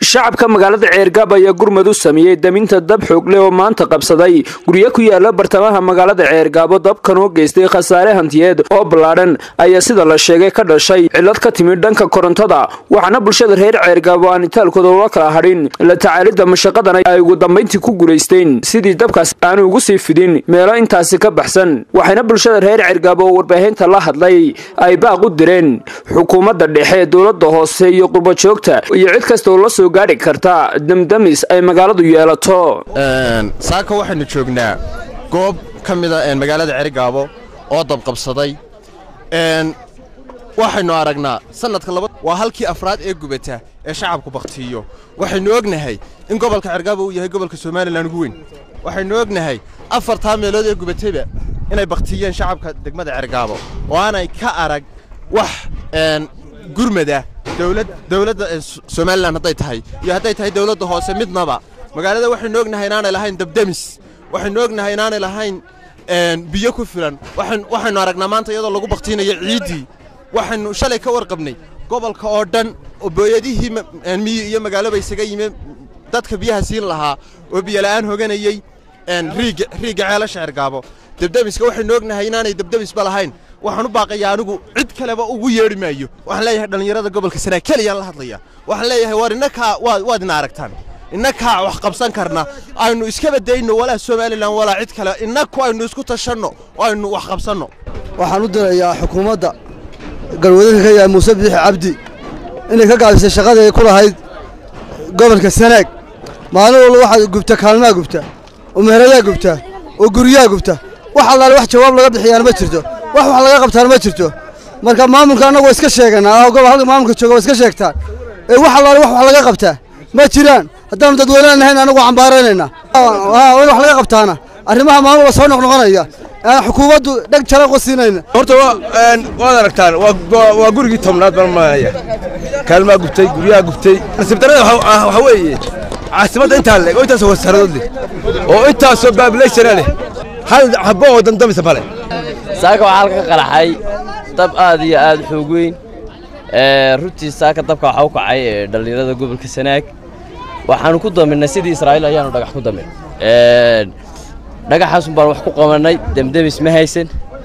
shacabka magaalada ceergaab ayaa gurmad u sameeyey daminta dab xoogle oo maanta qabsaday guryo ku yaala bartamaha magaalada ceergaabo dabkan oo geystay khasaare hantiyeed oo ballaadhan ayaa sida la sheegay ka dhashay cillad ka timid dhanka korontada waxaana bulshada reer ceergaabo aan itaalkooda ula kala hadhin la tacaalidda mashaqadan ay ugu dambayntii ku guulaysteen sidii dabkaas aanu ugu sii fidin meelo intaasi ka baxsan waxayna bulshada reer ceergaabo oo warbaahinta la hadlay ay baaq u direen xukuumadda dhexe dowladda hoose iyo qurbajoogta iyo cid kasta oo la soo gaadhi karta damdamis ay magaaladu yeelato saaka waxaynu joognaa goob ka mida magaalada cerigaabo oo dabqabsaday waxaynu aragnaa sanadka waa halkii afraad ee gubata ee shacabku bakhtiiyo waxaynu ognahay in gobolka cergaabo uu yahay gobolka somalilan ugu weyn waxaynu ognahay afartaa meelood ee gubatayba inay bakhtiyeen shacabka degmada cergaabo oo aanay ka arag wax gurmada dowladda somalilan hadday tahay iyo hadday tahay dowladda hoose midnaba magaalada waxaynu ognahay inaanay lahayn dabdemis waxaynu ognahay inaanay lahayn biyo ku filan waxaynu aragnaa maanta iyadoo lagu bakhtiinayo ciiddii waxaynu shalay ka warqabnay gobolka oo dhan oo booyadihii miyi iyo magaaloba isaga yimi dadka biyaha siin lahaa oo biyola'aan hoganayey riigga ceelasha cergaabo debdemiska waxaynu ognahay inaanay debdemisba lahayn waxaan u baaqayaa anigu cid kaleba ugu yeedhi maayo waxaan leeyahay dhallinyarada gobolka sanaa keliyaan la hadlaya waxaan leeyahay war innakaa waad ina aragtaan innakaa wax qabsan karna aynu iska badayno walaa somalilan walaa cid kale innaku aynu isku tashanno oo aynu wax qabsanno waxaan u dirayaa xukuumadda galwadanka ka yahay muuse biixi cabdi inay ka gaabisay shaqadii ku lahayd gobolka sanaag maalin walba waxaad gubta kaalmaa gubta oo meerayaa gubta oo guryaa gubta wax allaale wax jawaab laga bixiyaana ma jirto wax wax laga qabtaana ma jirto marka maamulka annagu waa iska sheeganaa gobol halka maamulka jooga waa iska sheegtaan ee wax allaale wax wax laga qabtaa ma jiraan haddaanu dadweynean nahayn annagu cambaaraynaynaa in wax laga qabtaana arrimaha maalin walba soo noqnoqonaya xukuumaddu dheg jaran qosiinayna horta waad aragtaan waa gurigii tobnaad baan maanaya kaalmaa gubtay guryaha gubtay nasiib darrada waxaa weeye caasimadda intaa leeg oo intaasoo wasaaradood leh oo intaasoo baabilayshana leh hal habbo oo damdamisa male saaka waxaa halka ka qaraxay dab aad iyo aad xoog weyn runtii saaka dabka waxaa u kacay dhallinyarada gobolka sanaag waxaanu ku daminay sidii israa'iil ayaanu dhagax ku damin dhagaxaasun baan wax ku qabannay demdemis ma haysan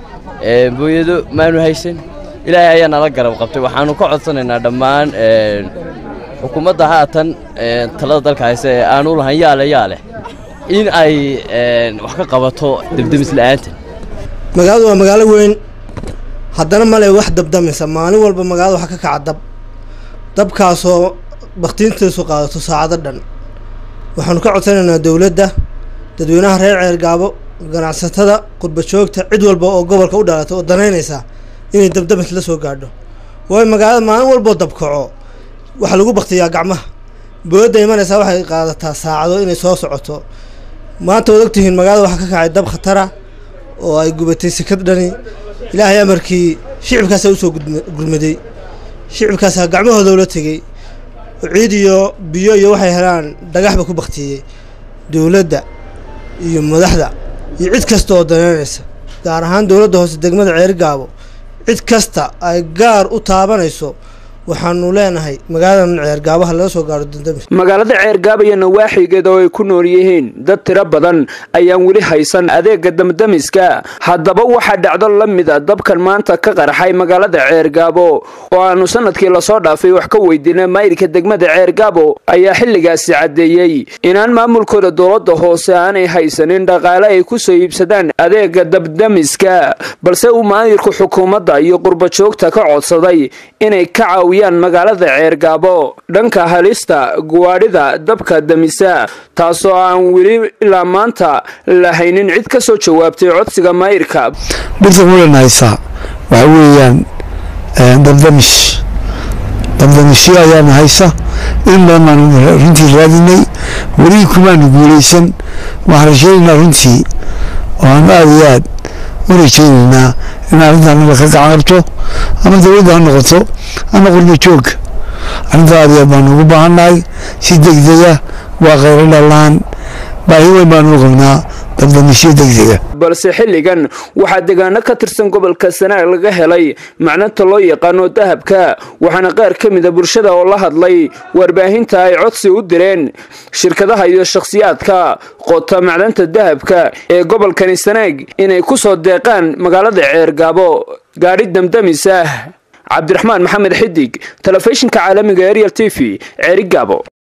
booyado maanu haysan ilaahay ayaa nala garab qabtay waxaanu ka codsanaynaa dhammaan xukuumadda haatan talada dalka hayse ee aanu lahayn yaale yaale in ay wax ka qabato demdemis la'aanta magaaladu waa magaalo weyn haddana male wax dabdamisa maalin walba magaalada waxa ka kaca dab dabkaasoo bakhtiintiisu qaadato saacado dhan waxaanu ka codsanaynaa dowladda dadweynaha reer ceergaabo ganacsatada qurbajoogta cid walba oo gobolka u dhalatay oo danaynaysa inay dabdamis la soo gaadho waayo magaalada maalin walboo dabkaco waxaa lagu baktiyaa gacmaha booyadda imanaysaa waxay qaadataa saacado inay soo socoto maanta waad ogtihiin magaalada waxaa ka kacay dab khatara oo ay gubatay sikad dhani ilaahay amarkii shicibkaasaa usoo gurmaday shicibkaasaa gacmahooda ula tegey ciid iyo biyo iyo waxay helaan dhagaxba ku baktiyey dowladda iyo madaxda iyo cid kasta oo danaynaysa gaar ahaan dowladda hoose degmada ceergaabo cid kasta ay gaar u taabanayso waxaanu leenahay magaaladan ceergaabaha laga soo gaaro dandamis magaalada ceergaab iyo nawaaxigeeda oo ay ku nool yihiin dad tiro badan ayaan weli haysan adeega damdamiska haddaba waxaa dhacdo la mid a dabkan maanta ka qarxay magaalada ceergaabo oo aanu sanadkii lasoo dhaafay wax ka weydiinay maayirka degmada ceergaabo ayaa xilligaasi caddeeyey inaan maamulkooda dowladda hoose aanay haysanin dhaqaale ay ku soo iibsadaan adeega dabdamiska balse uu maayirku xukuumadda iyo qurbajoogta ka codsaday inay ka caawiyaan magaalada ceergaabo dhanka halista guwaadhida dabka damisa taasoo aan weli ilaa maanta lahaynin cid ka soo jawaabtay codsiga maayirka dhirta mulan haysaa waxa weeyaan dabdamish dabdamishyo ayaana haysa in badan baanu runtii raadinay weli kumaanu guulaysan waxaan rajaynaynaa runtii oo aan aad iyo aad u rajaynaynaa in arrintan naga ka gacan qabto ama dowladda ha noqoto ama qurba joogga arrinta aad iyo aad baanu ugu baahannahay si degdega waa khayro dhalaan baahi weyn baanu qabnaa dabdamisyo degdega balse xilligan waxaa deegaano ka tirsan gobolka sanaag laga helay macnanta loo yaqaano dahabka waxaana qaar ka mida bulshada oo la hadlay warbaahinta ay codsi u direen shirkadaha iyo shakhsiyaadka qota macdanta dahabka ee gobolkani sanaag inay ku soo deeqaan magaalada ceergaabo gaadhi damdamis ah cabdiraxmaan maxamed xidig telefishinka caalamiga ariel t v ceerigaabo